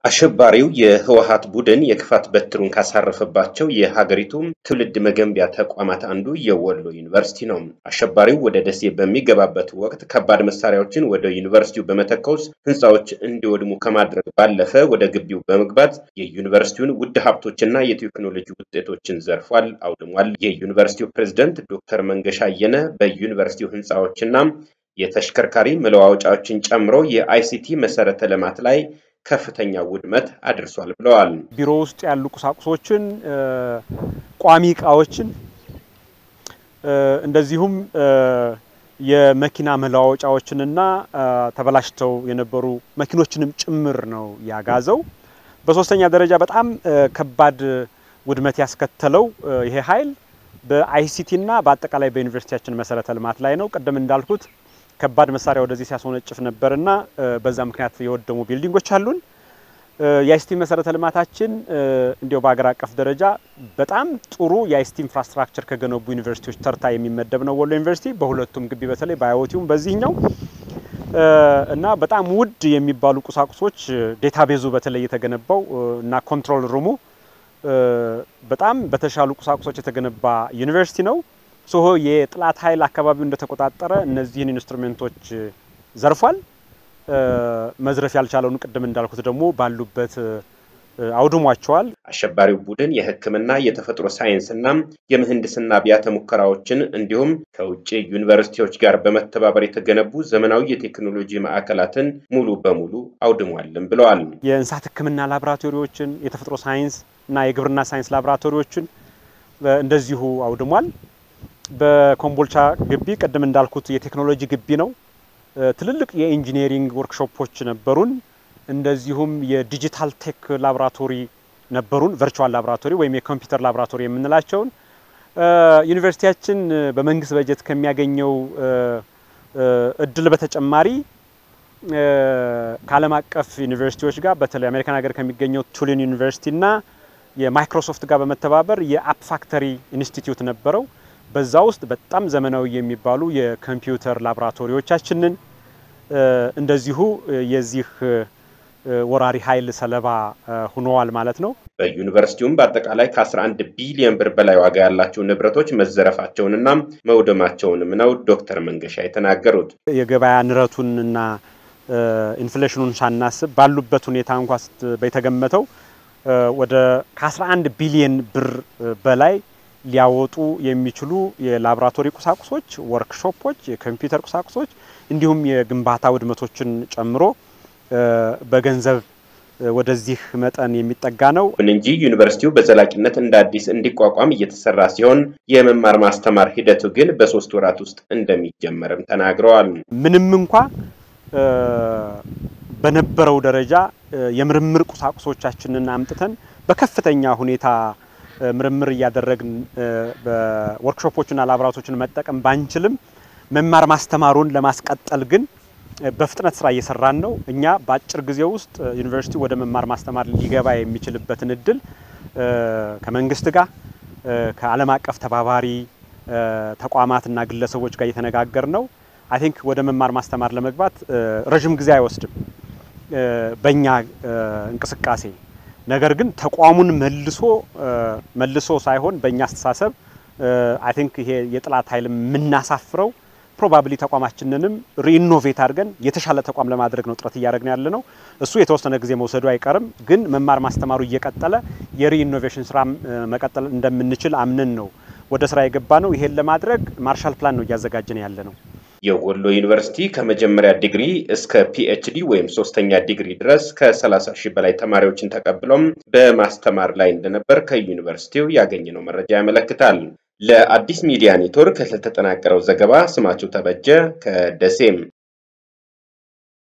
አሸባሪው የህወሀት ቡድን የክፋት በትሩን ካሳረፈባቸው የሀገሪቱ ትውልድ መገንቢያ ተቋማት አንዱ የወሎ ዩኒቨርሲቲ ነው። አሸባሪው ወደ ደሴ በሚገባበት ወቅት ከባድ መሳሪያዎችን ወደ ዩኒቨርሲቲው በመተኮስ ህንፃዎች እንዲወድሙ ከማድረግ ባለፈ ወደ ግቢው በመግባት የዩኒቨርሲቲውን ውድ ሀብቶችና የቴክኖሎጂ ውጤቶችን ዘርፏል፣ አውድሟል። የዩኒቨርሲቲው ፕሬዝደንት ዶክተር መንገሻ አየነ በዩኒቨርሲቲው ህንፃዎችና የተሽከርካሪ መለዋወጫዎችን ጨምሮ የአይሲቲ መሰረተ ልማት ላይ ከፍተኛ ውድመት አድርሷል ብለዋል። ቢሮ ውስጥ ያሉ ቁሳቁሶችን፣ ቋሚ እቃዎችን እንደዚሁም የመኪና መለዋወጫዎችንና ተበላሽተው የነበሩ መኪኖችንም ጭምር ነው ያጋዘው። በሶስተኛ ደረጃ በጣም ከባድ ውድመት ያስከተለው ይሄ ኃይል በአይሲቲና በአጠቃላይ በዩኒቨርሲቲያችን መሰረተ ልማት ላይ ነው። ቅድም እንዳልኩት ከባድ መሳሪያ ወደዚህ ሲያስወነጭፍ ነበርና በዛ ምክንያት የወደሙ ቢልዲንጎች አሉን። የአይሲቲ መሰረተ ልማታችን እንዲያው በሀገር አቀፍ ደረጃ በጣም ጥሩ የአይሲቲ ኢንፍራስትራክቸር ከገነቡ ዩኒቨርሲቲዎች ተርታ የሚመደብ ነው ወሎ ዩኒቨርሲቲ በሁለቱም ግቢ በተለይ በአይኦቲውም በዚህኛው እና በጣም ውድ የሚባሉ ቁሳቁሶች ዴታቤዙ በተለይ የተገነባው እና ኮንትሮል ሩሙ በጣም በተሻሉ ቁሳቁሶች የተገነባ ዩኒቨርሲቲ ነው። ሶሆ የጥላት ኃይል አካባቢው እንደተቆጣጠረ እነዚህን ኢንስትሩሜንቶች ዘርፏል። መዝረፍ ያልቻለውን ቅድም እንዳልኩት ደግሞ ባሉበት አውድሟቸዋል። አሸባሪው ቡድን የሕክምና የተፈጥሮ ሳይንስና የምህንድስና አብያተ ሙከራዎችን እንዲሁም ከውጭ ዩኒቨርሲቲዎች ጋር በመተባበር የተገነቡ ዘመናዊ የቴክኖሎጂ ማዕከላትን ሙሉ በሙሉ አውድሟልም ብለዋል። የእንስሳት ሕክምና ላቦራቶሪዎችን፣ የተፈጥሮ ሳይንስ እና የግብርና ሳይንስ ላቦራቶሪዎችን እንደዚሁ አውድሟል። በኮምቦልቻ ግቢ ቅድም እንዳልኩት የቴክኖሎጂ ግቢ ነው። ትልልቅ የኢንጂነሪንግ ወርክሾፖች ነበሩን። እንደዚሁም የዲጂታል ቴክ ላቦራቶሪ ነበሩን። ቨርቹዋል ላቦራቶሪ ወይም የኮምፒውተር ላቦራቶሪ የምንላቸውን ዩኒቨርሲቲያችን በመንግስት በጀት ከሚያገኘው እድል በተጨማሪ ከዓለም አቀፍ ዩኒቨርሲቲዎች ጋር በተለይ አሜሪካን ሀገር ከሚገኘው ቱሊን ዩኒቨርሲቲና የማይክሮሶፍት ጋር በመተባበር የአፕ ፋክተሪ ኢንስቲትዩት ነበረው። በዛ ውስጥ በጣም ዘመናዊ የሚባሉ የኮምፒውተር ላቦራቶሪዎቻችንን እንደዚሁ የዚህ ወራሪ ኃይል ሰለባ ሆነዋል ማለት ነው። በዩኒቨርሲቲውም በአጠቃላይ ከ11 ቢሊዮን ብር በላይ ዋጋ ያላቸው ንብረቶች መዘረፋቸውንና መውደማቸውንም ነው ዶክተር መንገሻ የተናገሩት። የገበያ ንረቱንና ኢንፍሌሽኑን ሳናስብ ባሉበት ሁኔታ እንኳ የተገመተው ወደ ከ11 ቢሊዮን ብር በላይ ሊያወጡ የሚችሉ የላቦራቶሪ ቁሳቁሶች፣ ወርክሾፖች፣ የኮምፒውተር ቁሳቁሶች እንዲሁም የግንባታ ውድመቶችን ጨምሮ በገንዘብ ወደዚህ መጠን የሚጠጋ ነው። ይሁን እንጂ ዩኒቨርሲቲው በዘላቂነት እንደ አዲስ እንዲቋቋም እየተሰራ ሲሆን የመማር ማስተማር ሂደቱ ግን በሶስት ወራት ውስጥ እንደሚጀመርም ተናግረዋል። ምንም እንኳ በነበረው ደረጃ የምርምር ቁሳቁሶቻችንን አምጥተን በከፍተኛ ሁኔታ ምርምር እያደረግን በወርክሾፖችና ላቦራቶችን መጠቀም ባንችልም መማር ማስተማሩን ለማስቀጠል ግን በፍጥነት ስራ እየሰራን ነው። እኛ በአጭር ጊዜ ውስጥ ዩኒቨርሲቲ ወደ መማር ማስተማር ሊገባ የሚችልበትን እድል ከመንግስት ጋር ከዓለም አቀፍ ተባባሪ ተቋማትና ግለሰቦች ጋር እየተነጋገር ነው። አይ ቲንክ ወደ መማር ማስተማር ለመግባት ረዥም ጊዜ አይወስድም በእኛ እንቅስቃሴ ነገር ግን ተቋሙን መልሶ መልሶ ሳይሆን በእኛ አስተሳሰብ አይ ቲንክ ይሄ የጥላት ኃይል የምናሳፍረው ፕሮባብሊ ተቋማችንንም ሪኢኖቬት አድርገን የተሻለ ተቋም ለማድረግ ነው ጥረት እያደረግን ያለ ነው። እሱ የተወሰነ ጊዜ መውሰዱ አይቀርም፣ ግን መማር ማስተማሩ እየቀጠለ የሪኢኖቬሽን ስራ መቀጠል እንደምንችል አምነን ነው ወደ ስራ የገባ ነው። ይሄን ለማድረግ ማርሻል ፕላን ነው እያዘጋጀን ያለ ነው። የወሎ ዩኒቨርሲቲ ከመጀመሪያ ዲግሪ እስከ ፒኤችዲ ወይም ሶስተኛ ዲግሪ ድረስ ከ30 ሺህ በላይ ተማሪዎችን ተቀብሎም በማስተማር ላይ እንደነበር ከዩኒቨርሲቲው ያገኘነው መረጃ ያመለክታል። ለአዲስ ሚዲያ ኔትወርክ ለተጠናቀረው ዘገባ ስማቸው ተበጀ ከደሴም